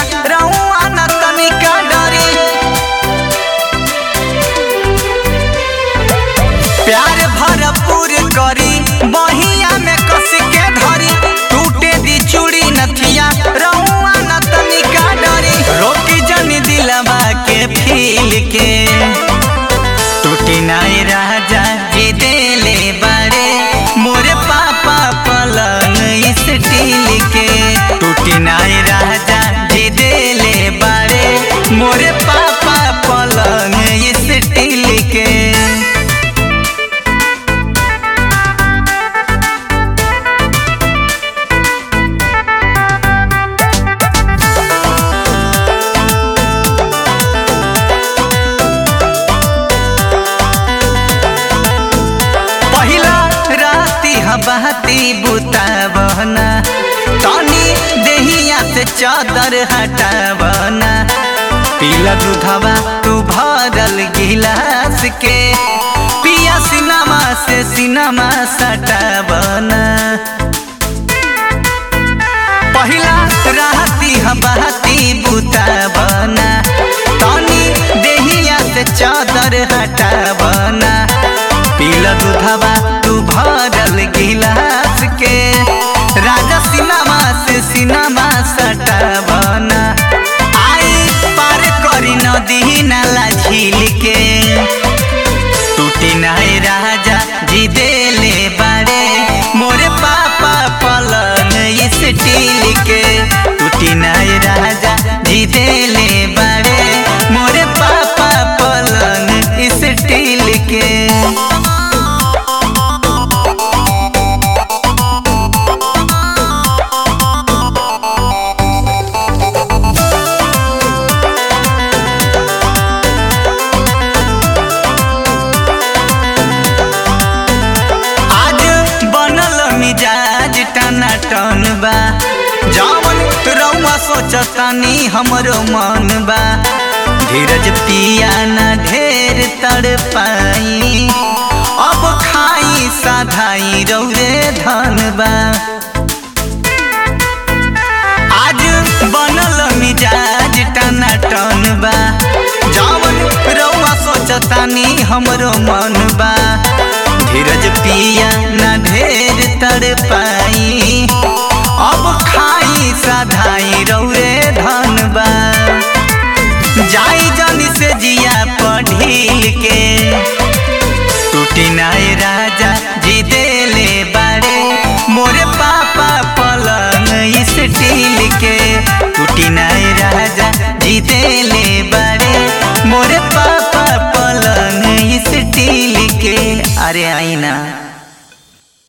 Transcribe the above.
रहुआ न तनिका डरी प्यार भरपूर करी बहिया में कस के धरी टूटे दी चूड़ी नथिया रहुआ न तनिका डरी रोकी जनी दिलवा के फील के टूटी नाई राजा जी देले बारे मोरे पापा पलंग स्टील के टूटी नाई राजा जी देले बारे मोरे पापा पलंग स्टील के पहिला राती हबाती बुतावना तनी देहिया से चादर हटावना पीला दूधवा तू भरल गिलास के पिया सिनेमा से सिनेमा सटावना पहिला राती हबाती बुतावना तनी देहिया से चादर हटावना पीला दूधवा तू भरल गिलास के राजा सिनेमा से सिनेमा सटावना आई पार करी नदी नाला झील के टूटी नाई राजा जी देले बारे मोरे पापा पलंग स्टील के टूटी नाई राजा जी देले बारे मोरे पापा पलंग स्टील के आज बनल मिजाज टना टन बा जवन रउआ सोचतानी हमरो मन बा धीरज पिया न ढेर तड़ पाई अब खाई साधाई रौरे धन बा आज बनल मिजाज टना टन बा जवन रउआ सोचतानी हमरो मन बा धीरज पिया न ढेर तड़ पाई अब खाई साधाई रौरे धन बा जाई जनी से जिया पढ़िल के टूटी नाई राजा जी देले बारे मोरे पापा पलंग स्टील के टूटी नाई राजा जी देले बारे मोरे पापा पलंग स्टील के अरे आई ना